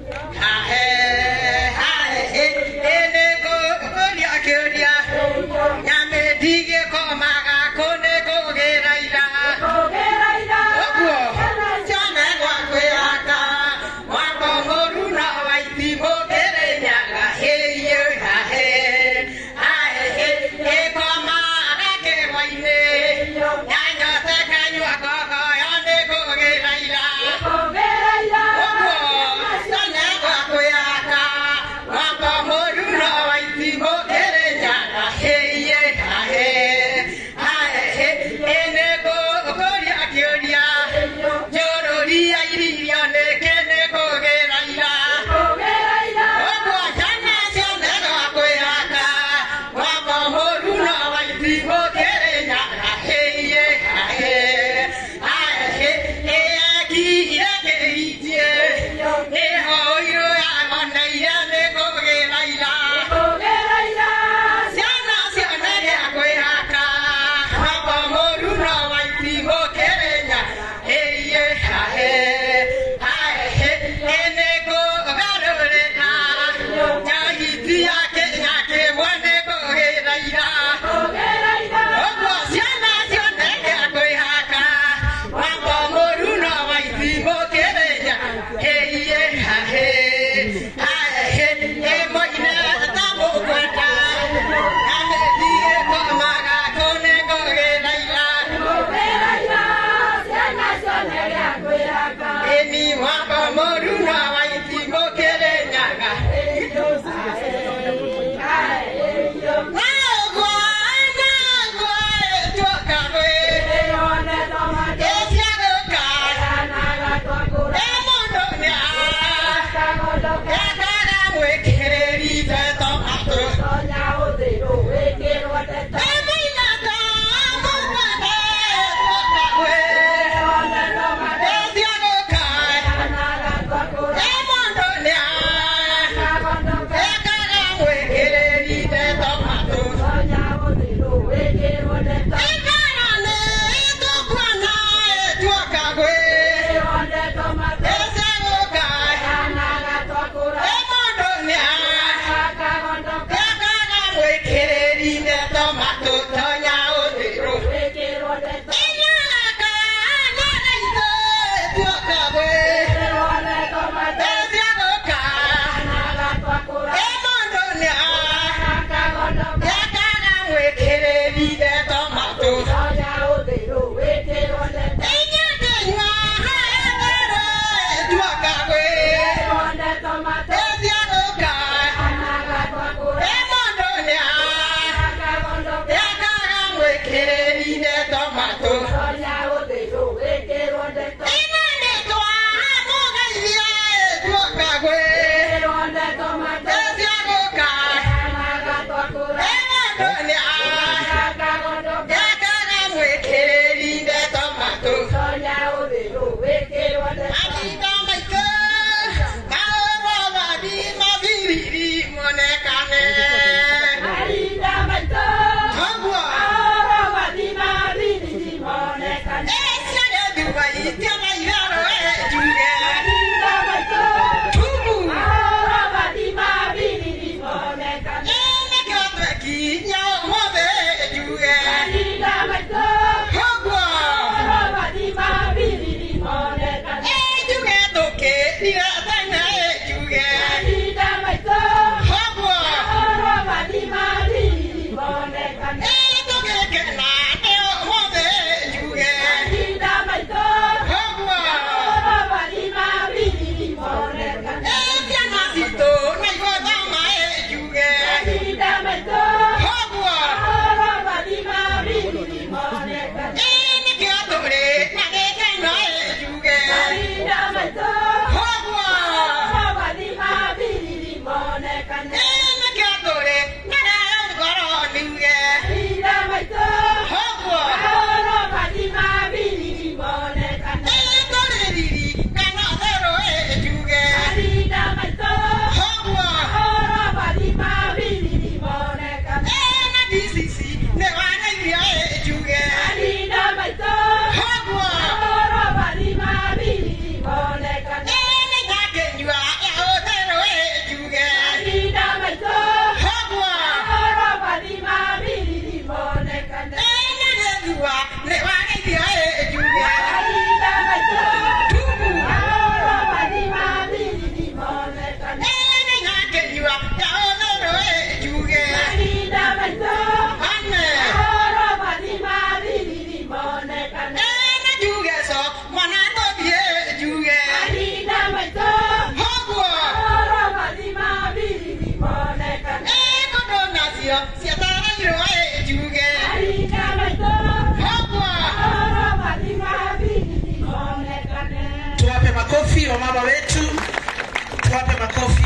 Nyanya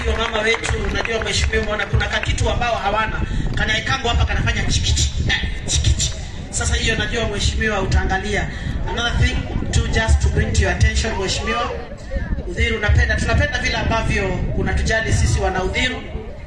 wa mama wetu, unajua mheshimiwa, umeona kuna kakitu ambao hawana kanaekango hapa kanafanya chikichi eh, chikichi. Sasa hiyo najua mheshimiwa utaangalia. Another thing to just to bring to your attention mheshimiwa, Udhiru unapenda, tunapenda vile ambavyo unatujali sisi wana Udhiru,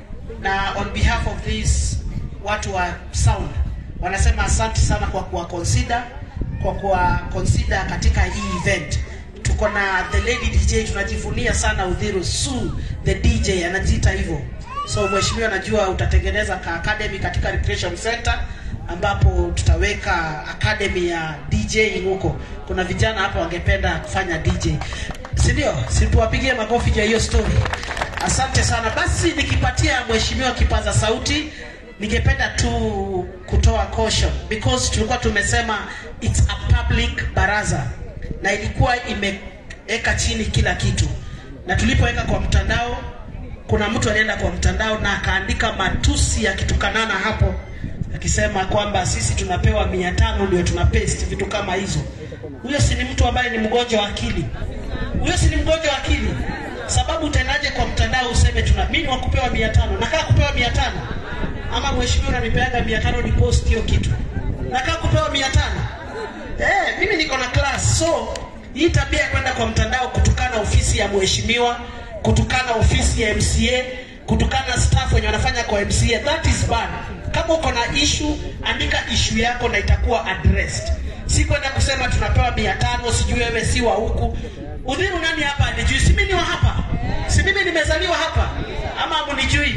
na on behalf of this watu wa sound wanasema asante sana kwa kuwa consider kwa kuwa consider katika hii event. Tuko na the lady DJ, tunajivunia sana Udhiru. Su the DJ anajiita hivyo. So mheshimiwa, najua utatengeneza ka academy katika recreation center ambapo tutaweka academy ya DJ huko. Kuna vijana hapa wangependa kufanya DJ, si ndio? Situwapigie makofi ya hiyo story. Asante sana. Basi nikipatia mheshimiwa kipaza sauti, ningependa tu kutoa caution because tulikuwa tumesema it's a public baraza na ilikuwa imeweka chini kila kitu, na tulipoweka kwa mtandao, kuna mtu alienda kwa mtandao na akaandika matusi yakitukanana hapo akisema kwamba sisi tunapewa mia tano ndio tuna paste vitu kama hizo. Huyo si ni mtu ambaye ni mgonjwa wa akili? Huyo si ni mgonjwa wa akili? Sababu utaendaje kwa mtandao useme tuna mimi wa kupewa mia tano nakaa kupewa mia tano ama mheshimiwa unanipeaga mia tano ni post hiyo kitu nakaa kupewa mia tano eh, mimi niko na class so hii tabia ya kwenda kwa mtandao kutukana ofisi ya mheshimiwa kutukana ofisi ya MCA kutukana staff wenye wanafanya kwa MCA that is bad kama uko na issue andika issue yako na itakuwa addressed si kwenda kusema tunapewa mia tano sijui wewe si wa huku udhiru nani hapa anijui si mimi ni wa hapa si mimi nimezaliwa hapa ama mnijui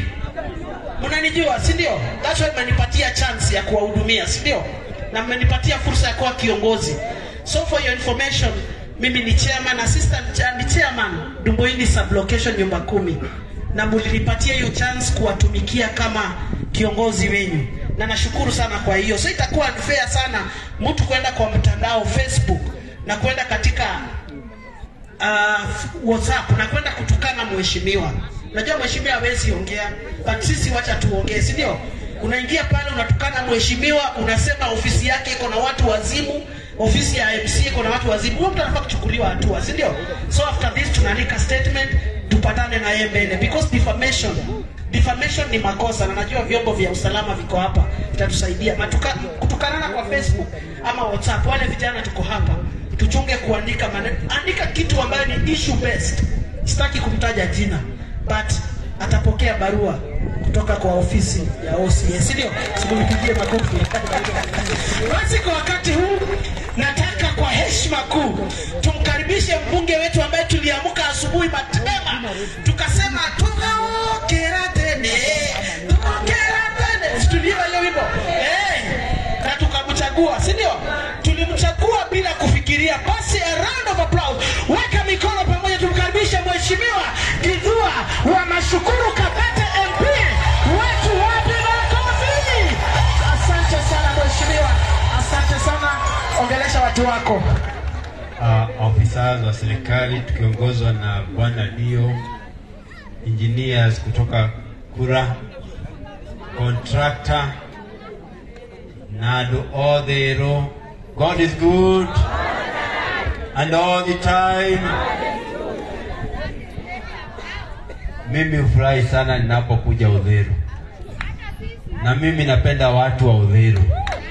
mnanijua si ndio that's why mmenipatia chance ya kuwahudumia si ndio na mmenipatia fursa ya kuwa kiongozi so for your information mimi ni chairman assistant cha- ni chairman Dumboini sublocation nyumba kumi na mlinipatia hiyo chance kuwatumikia kama kiongozi wenyu na nashukuru sana kwa hiyo so itakuwa unfair sana mtu kwenda kwa mtandao Facebook na kwenda katika uh, WhatsApp na kwenda kutukana mheshimiwa. Najua mheshimiwa hawezi ongea, but sisi wacha tuongee, si ndio? Unaingia pale unatukana mheshimiwa, unasema ofisi yake iko na watu wazimu, ofisi ya MC iko na watu wazimu. Huyo mtu anafaa kuchukuliwa hatua, si ndio? So after this tunaandika statement, tupatane na yeye mbele because defamation defamation ni makosa, na najua vyombo vya usalama viko hapa vitatusaidia. Matuka, kutukanana kwa Facebook ama WhatsApp, wale vijana tuko hapa tuchunge kuandika maneno, andika kitu ambayo ni issue based. Sitaki kumtaja jina but atapokea barua kutoka kwa ofisi ya OCS, si ndio? Simnipigie makofi. Basi kwa wakati huu nataka kwa heshima kuu tumkaribishe mbunge wetu ambaye tuliamka asubuhi mapema tukasema tukaokera tene tukaokera tene, situliwa hiyo wimbo eh, na tukamchagua, si ndio? Tulimchagua bila kufikiria. Basi a round of applause, weka mikono pamoja, tumkaribishe mheshimiwa Githua wa Mashukuru Kabete MP wetu wapi makofi. Asante sana mheshimiwa, asante sana, ongelesha watu wako. uh, ofisa wa serikali tukiongozwa na bwana Dio, engineers kutoka Kura, contractor Nado Odhero. God is good and all the time. Mimi hufurahi sana ninapokuja Udhiru, na mimi napenda watu wa Udhiru.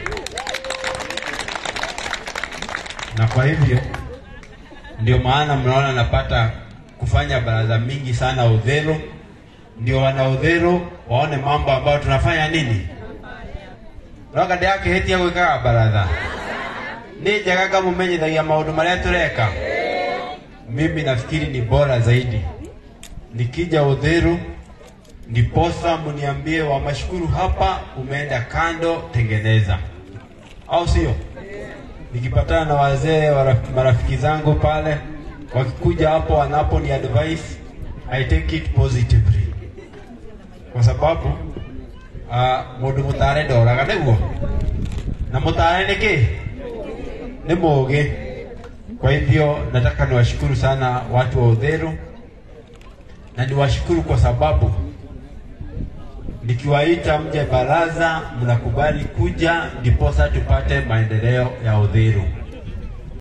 na kwa hivyo ndio maana mnaona napata kufanya baraza mingi sana Udhero, ndio wana Udhero waone mambo ambayo tunafanya nini rogade yake heti ya gwikaga baratha ni njega ngamumenyithagia maundu maria tureka mimi nafikiri ni bora zaidi nikija Udhero ndiposa mniambie wa mashukuru hapa umeenda kando tengeneza au sio nikipatana na wazee waraf- marafiki zangu pale wakikuja hapo wanapo ni advice I take it positively kwa sababu uh, mundu mutare ndoraga niguo na mutare nĩ kĩ nĩ mũgĩ kwa hivyo nataka niwashukuru sana watu wa Udhero na niwashukuru kwa sababu nikiwaita mje baraza mnakubali kuja ndiposa tupate maendeleo ya Udhero